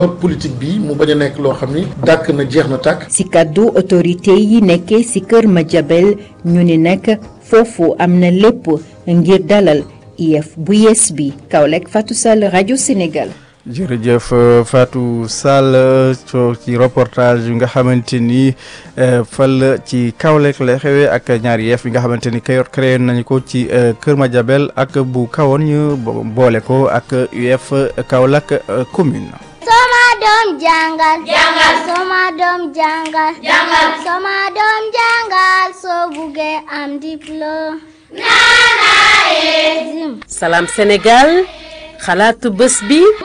politique bi mu bañ a nekk loo xam ni dàkk na jeex na tàkk. ci kàddu autorité yi nekkee ci kër Madiabel ñu ni nag foofu am na lépp ngir dalal IEF bu yees bi Kaolack Fatou Sall rajo Sénégal. jërëjëf Fatou Sall ci reportage yi nga xamante ni fal ci Kaolack lay xewee ak ñaari yeef yi nga xamante ni kayor créé nañu ko ci Kër Madiabel ak bu kawoon ñu boole ko ak UF Kaolack commune. Soma doom jàngal. jàngal Soma doom jàngal. jàngal Soma doom jàngal soo buggee am diplôme. Salam Sénégal xalaatu bés bi.